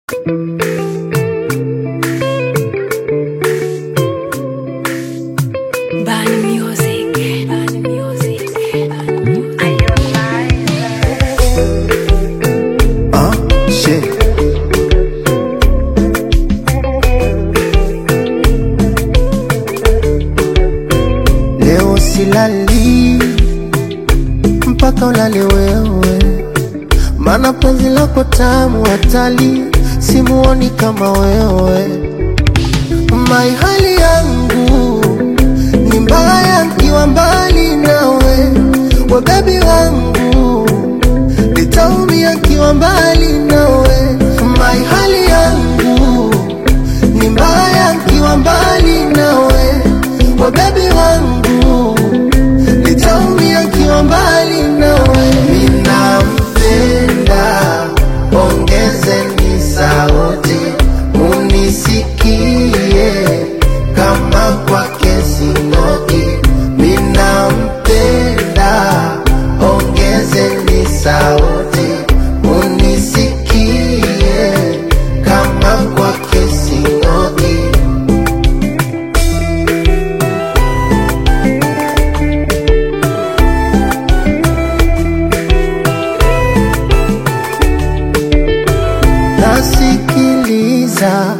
Bani music. Bani music. Ah, shit. Leo silali mpaka ulale wewe, mana penzi lako tamu hatali, simuoni kama wewe. Mai hali yangu ni mbaya nkiwa mbali nawe, we bebi wangu nitaumia nkiwa mbali nawe. Mai hali yangu ni mbaya nkiwa mbali nawe, we bebi wangu nitaumia nkiwa mbali nawe. Ninampenda, ongezeni sauti munisikie kama kwake sinoki. Ninampenda, ongezeni sauti munisikie kama kwake sinoki. nasikiliza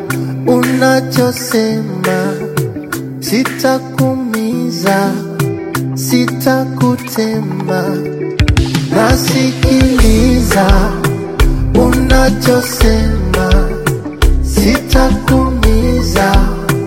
unachosema, sitakumiza, sitakutema. Nasikiliza unachosema, sitakumiza,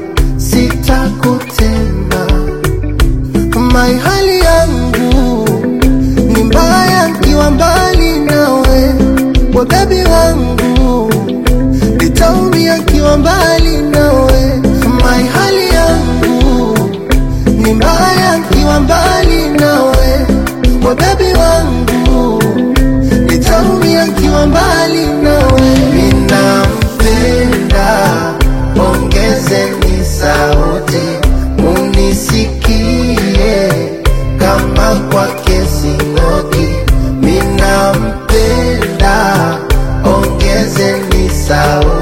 sitakutema. Mai hali yangu ni mbaya nkiwa mbali nawe, we bebi wangu nitaumia nkiwa mbali nawe. Mai hali yangu ni mbaya nkiwa mbali nawe, we bebi wangu nitaumia nkiwa mbali nawe. Ninampenda, ongezeni sauti munisikie kama kwake sinoki. Ninampenda, ongezeni sauti